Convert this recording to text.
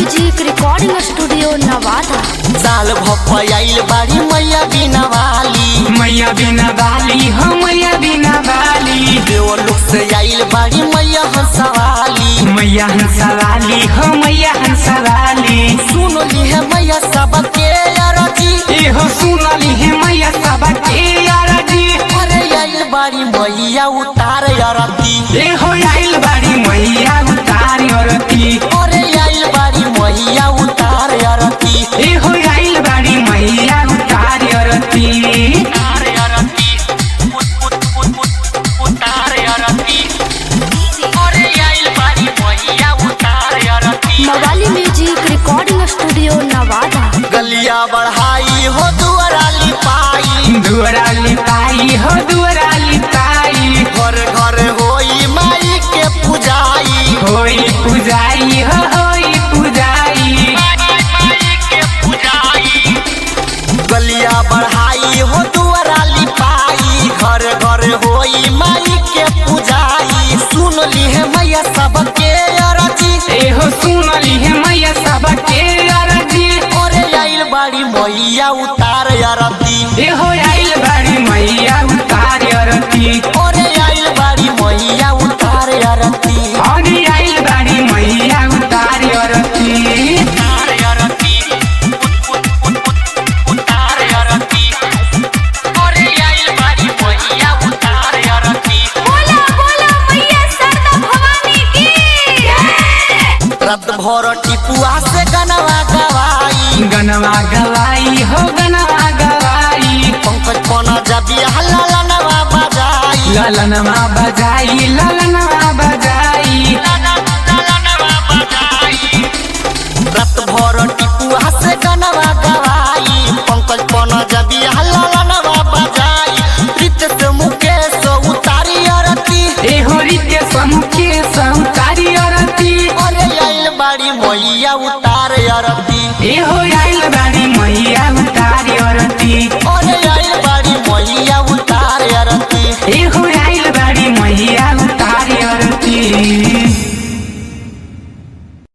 music recording studio Nawada साल भपयाइल बाड़ी मैया बिना वाली मैया बिना बाली हो मैया बिना बाली देव लोग से आइल बाड़ी मैया हंसवाली मैया हंसवाली हो मैया हंसवाली सुन ली है मैया सबके अरजी ए हो सुनली है मैया सबके अरजी अरे आइल बाड़ी मैया उतार अरती ए हो आइल बाड़ी मैया उतारी औरती अरे आइल बाड़ी मैया उतार अरती ए हो आइल बाड़ी मैया उतारी औरती उतार अरती उत उत उत उत उतार अरती अरे आइल बाड़ी मैया उतार अरती मवाली म्यूजिक रिकॉर्डिंग स्टूडियो नवादा गलिया बढ़ाई हो दुआराली पाई दुअरा लिपाई हो दुअरा लिपाई घर घर होई माई के पूजाई होई पूजाई हो होई पूजाई गलिया बढ़ाई हो दुआराली पाई घर घर होई माई के पूजाई सुन ली है मैया सबके अरजी ए हो सुनली है मैया सबके अरजी ओरे आइल बाड़ी मैया उतार अरती ए हो आइल बाड़ी मैया उतारी औरती ओरे आइल बाड़ी मैया उतार अरती अरे आइल बाड़ी मैया उतारी औरती उतार अरती उत उत उत उत उतार अरती ओरे आइल बाड़ी मैया उतार अरती बोला बोला मैया सरदा भवानी की रत भर टिपुआ से गनवा गवाई गनवा गवाई हो गनवा गवाई पंकज पना जबी हल्ला नवा बजाई ललनमा बजाई